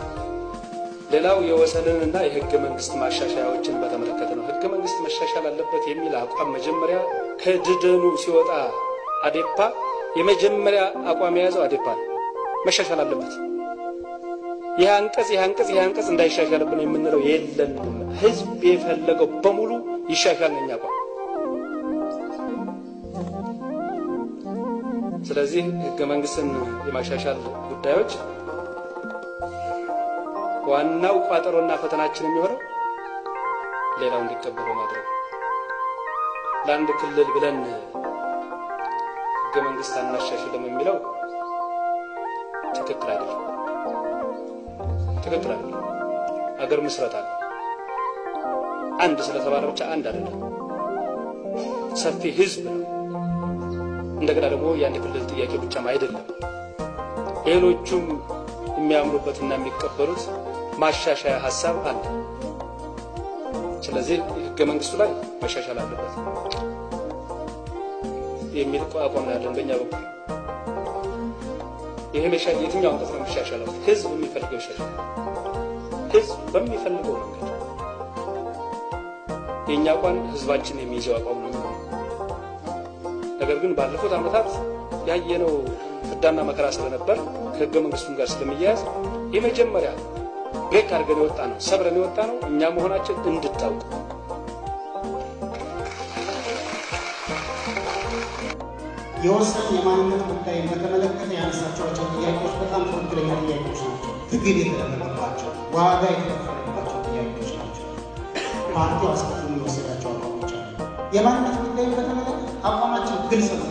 ሌላው የወሰንንና የህገ መንግስት ማሻሻያዎችን በተመለከተ ነው። ህገ መንግስት መሻሻል አለበት የሚል አቋም መጀመሪያ ከድደኑ ሲወጣ አዴፓ የመጀመሪያ አቋም የያዘው አዴፓ ነው። መሻሻል አለበት። ይህ አንቀጽ ይህ አንቀጽ ይህ አንቀጽ እንዳይሻሻልብን የምንለው የለንም። ህዝብ የፈለገው በሙሉ ይሻሻል ነኝ አቋም። ስለዚህ ህገ መንግስትን የማሻሻል ጉዳዮች ዋናው ቋጠሮና ፈተናችን የሚሆነው ሌላው እንዲቀበለው ማድረግ ነው። ለአንድ ክልል ብለን ህገ መንግስት አናሻሽልም የሚለው ትክክል አይደለም። ትክክል አይደለም። አገር ምስረታ ነው። አንድ ስለተባለ ብቻ አንድ አይደለም። ሰፊ ህዝብ ነው። እንደገና ደግሞ የአንድ ክልል ጥያቄ ብቻም አይደለም። ሌሎቹም የሚያምኑበትና የሚቀበሉት ማሻሻያ ሀሳብ አለ። ስለዚህ ህገ መንግስቱ ላይ መሻሻል አለበት የሚል አቋም ነው ያለን በእኛ በኩል። ይሄ የትኛው አንቀጽ ነው የሚሻሻለው? ህዝብ የሚፈልገው ይሻሻል። ህዝብ በሚፈልገው መንገድ የእኛ አቋም ህዝባችን የሚይዘው አቋም ነው። ነገር ግን ባለፉት ዓመታት ያየነው ፍዳና መከራ ስለነበር ከህገ መንግስቱም ጋር ስለሚያያዝ የመጀመሪያ ብሬክ አድርገን የወጣ ነው ሰብረን የወጣ ነው እኛ መሆናችን እንድታውቁ የወሰን የማንነት ጉዳይን በተመለከተ ያነሳቸዋቸው ጥያቄዎች በጣም ትክክለኛ ጥያቄዎች ናቸው። ትግል የተደረገባቸው ዋጋ የተከፈለባቸው ጥያቄዎች ናቸው። ፓርቲው አስቀድሞ የወሰዳቸው አቋሞች አሉ። የማንነት ጉዳይን በተመለከተ አቋማችን ግልጽ ነው።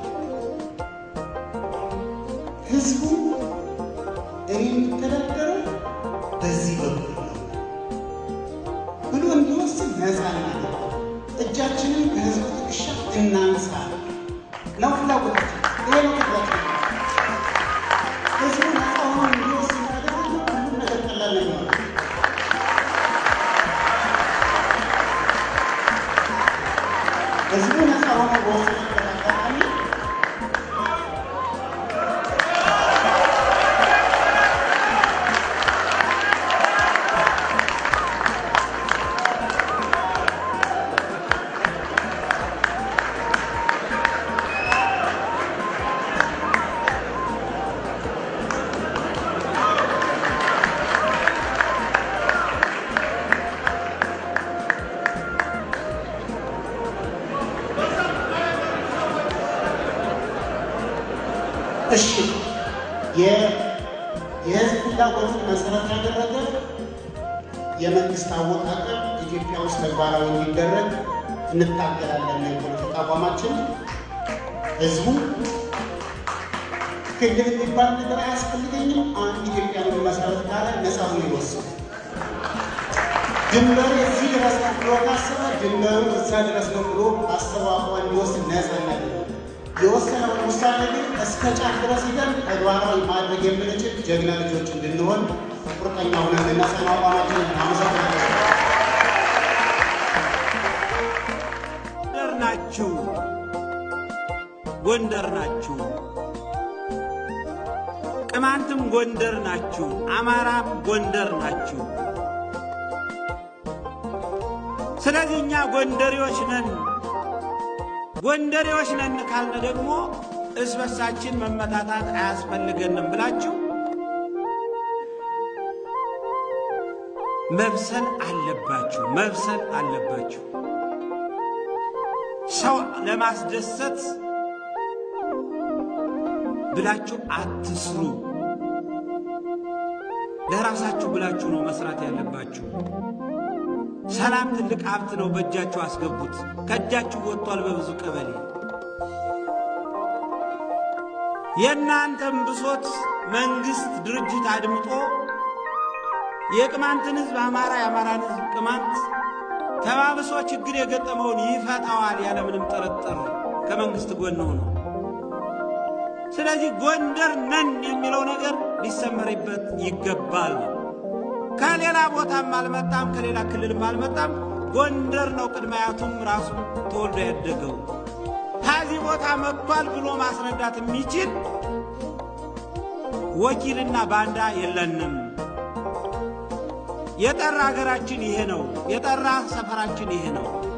ህዝቡ እኔ የሚተዳደረው በዚህ በኩል ነው ብሎ እንዲወስን ነፃ ነው። እጃችንን ከህዝቡ ትከሻ እናንሳ ነው ፍላጎታችን። ይሄ ነው ፍላጎታችን። ህዝቡ ነፃ ሆኖ እንዲወስን ካደረግን ሁሉም ነገር ቀላል ነው የሚሆነው። ህዝቡ ነፃ ሆኖ በወሰነበት አጋጣሚ እሺ የህዝብ ፍላጎትን መሰረት ያደረገ የመንግስት አወቃቀር ኢትዮጵያ ውስጥ ተግባራዊ እንዲደረግ እንታገላለን። የፖለቲካ አቋማችን ህዝቡ ክልል የሚባል ነገር አያስፈልገኝም፣ አንድ ኢትዮጵያ መሰረት ካለ ነፃ ብሎ ይወስን። ድንበሩ እዚህ ድረስ ነው ብሎ ካሰበ ድንበሩ እዛ ድረስ ነው ብሎ አስተዋቋ እንዲወስድ ነፃ እናደርግ የወሰነውን ውሳኔ ግን እስከ ጫፍ ድረስ ሂደን ተግባራዊ ማድረግ የምንችል ጀግና ልጆች እንድንሆን ቁርጠኛ ሆነን ልናጸና አቋማችን አመሰግናለሁ። ጎንደር ናችሁ፣ ጎንደር ናችሁ፣ ቅማንትም ጎንደር ናችሁ፣ አማራም ጎንደር ናችሁ። ስለዚህ እኛ ጎንደሬዎች ነን። ጎንደሬዎች ነን ካልን ደግሞ እርስ በርሳችን መመታታት አያስፈልገንም ብላችሁ መብሰል አለባችሁ፣ መብሰል አለባችሁ። ሰው ለማስደሰት ብላችሁ አትስሩ። ለራሳችሁ ብላችሁ ነው መስራት ያለባችሁ። ሰላም ትልቅ ሀብት ነው። በእጃችሁ አስገቡት። ከእጃችሁ ወጥቷል በብዙ ቀበሌ። የእናንተም ብሶት መንግስት ድርጅት አድምጦ የቅማንትን ህዝብ አማራ፣ የአማራን ህዝብ ቅማንት ተባብሶ ችግር የገጠመውን ይፈታዋል ያለምንም ጥርጥር ከመንግስት ጎን ሆኖ። ስለዚህ ጎንደር ነን የሚለው ነገር ሊሰመርበት ይገባል። ከሌላ ቦታም አልመጣም፣ ከሌላ ክልልም አልመጣም። ጎንደር ነው ቅድመ አያቱም ራሱ ተወልዶ ያደገው። ከዚህ ቦታ መጥቷል ብሎ ማስረዳት የሚችል ወኪልና ባንዳ የለንም። የጠራ ሀገራችን ይሄ ነው። የጠራ ሰፈራችን ይሄ ነው።